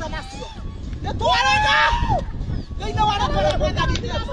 nacio nä twarega thä-inä wa rĩtwa rĩa mwathani Jesũ.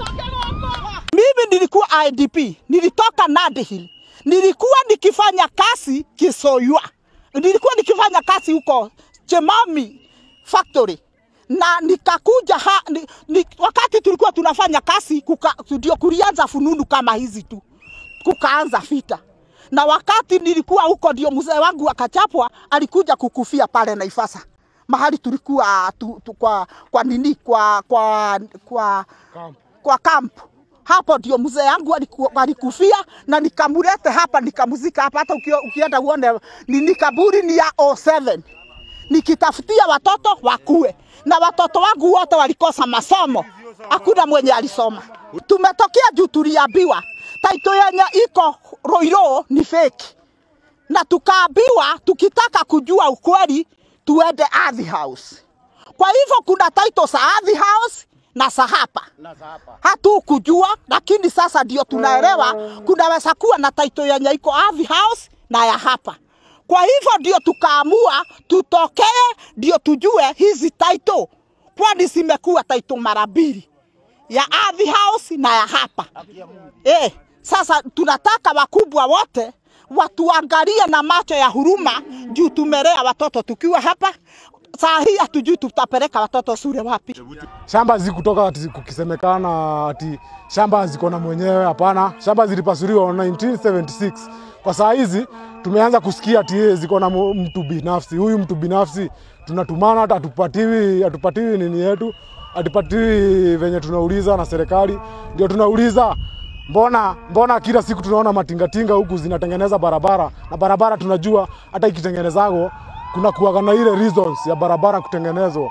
Mimi nilikuwa IDP, nilitoka Nandi Hill, nilikuwa nikifanya kazi Kisoywa, nilikuwa nikifanya kazi huko Chemami factory na nikakuja ha, ni, ni, wakati tulikuwa tunafanya kazi kuka, ndio kulianza fununu kama hizi tu, kukaanza vita na wakati nilikuwa huko ndio mzee wangu akachapwa, alikuja kukufia pale Naivasha mahali tulikuwa tu, tu, kwa, kwa nini kwa kwa kwa, kwa camp hapo ndio mzee yangu aliku- alikufia na nikamulete hapa nikamuzika hapa. Hata ukio- ukienda uone nini kaburi ni ya 07 nikitafutia watoto wakue, na watoto wangu wote walikosa masomo, hakuna mwenye alisoma. Tumetokea juu tuliambiwa taito yenye iko Roiro ni fake, na tukaambiwa tukitaka kujua ukweli tuende Ardhi House. Kwa hivyo kuna title za Ardhi House na za hapa hatukujua, lakini sasa ndio tunaelewa kunaweza kuwa na title yenye iko Ardhi House na ya hapa. Kwa hivyo ndio tukaamua tutokee, ndio tujue hizi title, kwani zimekuwa title mara mbili ya Ardhi House na ya hapa. Eh, sasa tunataka wakubwa wote watuangalie na macho ya huruma juu tumelea watoto tukiwa hapa. Saa hii hatujui tutapeleka watoto shule wapi. shamba zikutoka ati kukisemekana ati shamba ziko na mwenyewe. Hapana, shamba zilipasuliwa 1976. Kwa saa hizi tumeanza kusikia ati yeye ziko na mu- mtu binafsi. Huyu mtu binafsi tunatumana, hata hatupatiwi hatupatiwi nini yetu, hatupatiwi venye tunauliza na serikali, ndio tunauliza mbona mbona kila siku tunaona matingatinga huku zinatengeneza barabara na barabara tunajua hata ikitengenezago kuna kuwaga na ile reasons ya barabara kutengenezwa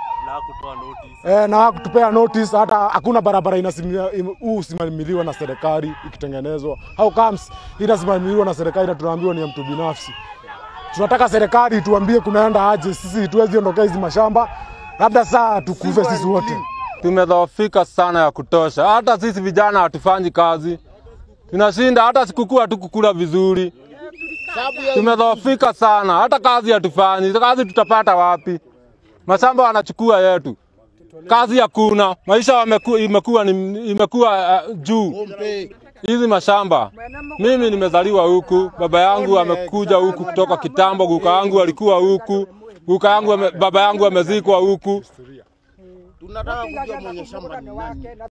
Eh, na kutupea notice hata hakuna barabara inasimamia im- huu usimamiliwa na serikali ikitengenezwa. How comes inasimamiliwa na serikali na tunaambiwa ni ya mtu binafsi? Tunataka serikali tuambie kunaenda aje, sisi tuwezi ondokea hizi mashamba, labda saa tukufe sisi wote. tumedhoofika sana ya kutosha. Hata sisi vijana hatufanyi kazi, tunashinda hata sikukuu hatukukula vizuri. Tumedhoofika sana, hata kazi hatufanyi. Kazi tutapata wapi? Mashamba wanachukua yetu, kazi hakuna. Maisha wameku, imekuwa, ni, imekuwa uh, juu hizi mashamba. Mimi nimezaliwa huku, baba yangu amekuja huku kutoka kitambo, guka yangu alikuwa huku, guka yangu ame, baba yangu amezikwa huku. tunataka kujua mwenye shamba ni nani.